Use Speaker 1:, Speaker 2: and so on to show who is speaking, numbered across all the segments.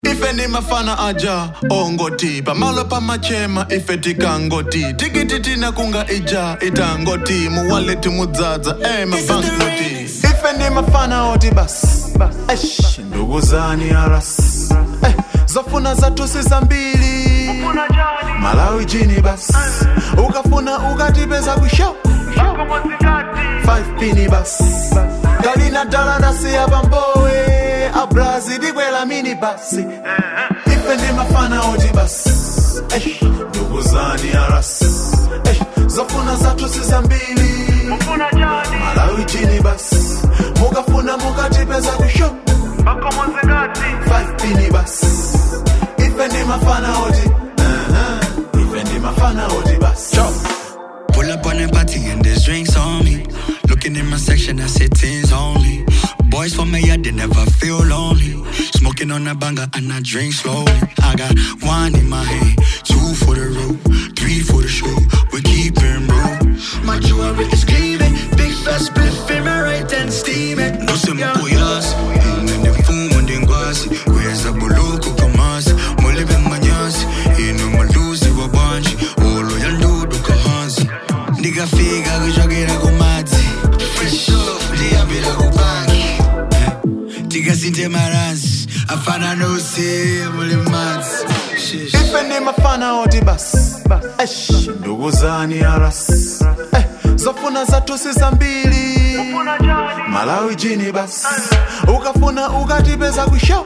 Speaker 1: ife ndi mafana aja ongoti pamalo pamachema ife tikangoti tikiti tina kunga ija itangoti muwaleti mudzadza emabanknoti ife ndi mafana oti bas Eish, ndugu zani aras eh, zofuna zatusi zambiri malawi jini bas ukafuna ukatipeza kusho 5 pini bas galina dala nasiya pambowe abrazi dikwela mini basi ife ndi mafana oti bas Eish, ndugu zani aras Eish, zofuna zatusi zambiri malawi jini bas mukafuna mukatipeza kusho 5 pini bas ife ndi mafana oti uh-huh. ife ndi mafana oti bas
Speaker 2: Pull up on the party and there's drinks on me. Looking in my section, I said tens only. Boys for me, I they never feel lonely. Smoking on a banger and I drink slowly. I got one in my hand, two for the road, three for the show. We keep it real. My jewelry is gleaming, big fat spliff in my right hand steaming. No se me puyas, nene fumo ndengwasi. Weza buluku kamasi, mulibe manyasi. Ino maluzi wa banji, olo ya ndudu kahanzi. Ndikafika kuchokera kumadzi, fresh ndiyambira kubangi. Tikasinte maransi, afana nose muli madzi. Shish.
Speaker 1: ife ndi mafana oti bas Eish, ndugu zani aras eh, zofuna zatusi zambiri malawi jini bas ukafuna ukatipeza kusho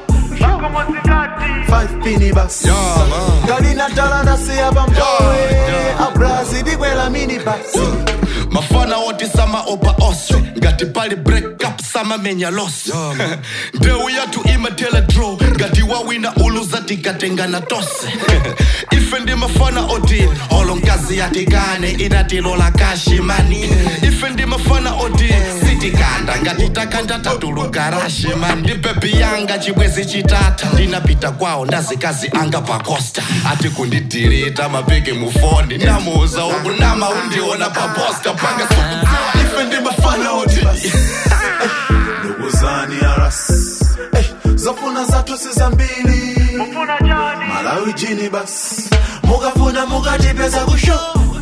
Speaker 1: 5 pini bas galina dala nasiya pambowe abrazi dikwela mini basi
Speaker 3: mafana oti sama opa oswe ngati pali breakup samamenya losi ndeu yathu imatela draw ngati wawina uluza tikatengana tose ife ndi mafana oti olo nkazi yatikane inatilola kashimani ife ndi mafana oti sitikanda ngati takanda tatuluka rashimani ndi bebi yanga chibwezi chitata ndinapita kwawo ndazikazi anga pacosta ati kundidirita mapiki mufoni ndamuuza uku nama undiona paposta panga sikudziwa
Speaker 1: ife ndi mafana oti bas ndugu zani aras eh, zofuna zatusi zambiri malawi jini bas mukafuna mukatipeza kusho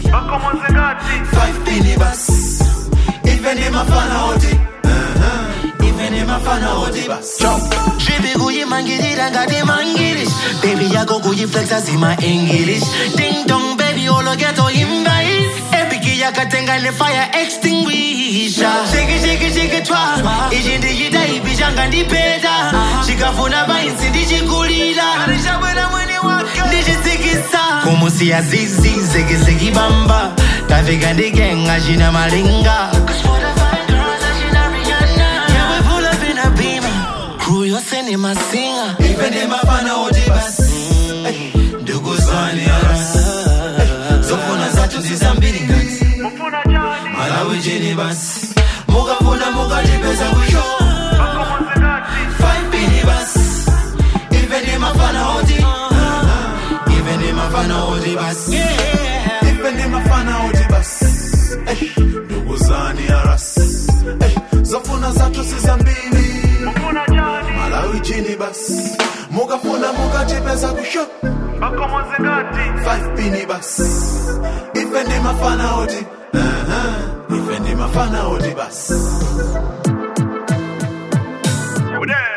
Speaker 1: 5 pini bas ife ndi mafana oti uh-huh. ife ndi mafana oti bas
Speaker 4: Dribi kuyimangilira ngati mangilish Baby yako kuyiflexa zima English Ding dong baby olo ghetto invite Epiki yakatenga ne fire extinguisher Shake it shake it shake it twa Ichi ndichita ipi changa ndipeta Chikafuna vainsi ndichikulira Ndichitsikisa Kumusiya zizi zeki zeki bamba Tafika ndigenga china malinga Yeah, we pull up in a beamer. Crew yose ni masinga.
Speaker 1: ife ndi mafana oti bas Eh, ndugu zani aras Eh, zofuna zatusi zambiri ngati malawi jini bas mukafuna mukatipeza kusho 5 pini bas ife ndi mafana oti uh-huh. ife ndi mafana oti bas ife ndi mafana oti bas Eh, ndugu zani aras Eh, zofuna zatusi zambiri malawi jini bas mukafuna mukatipeza kusho 5 pini bas ife ndi mafana oti uh-huh. ife ndi mafana oti bas
Speaker 5: Yo, there.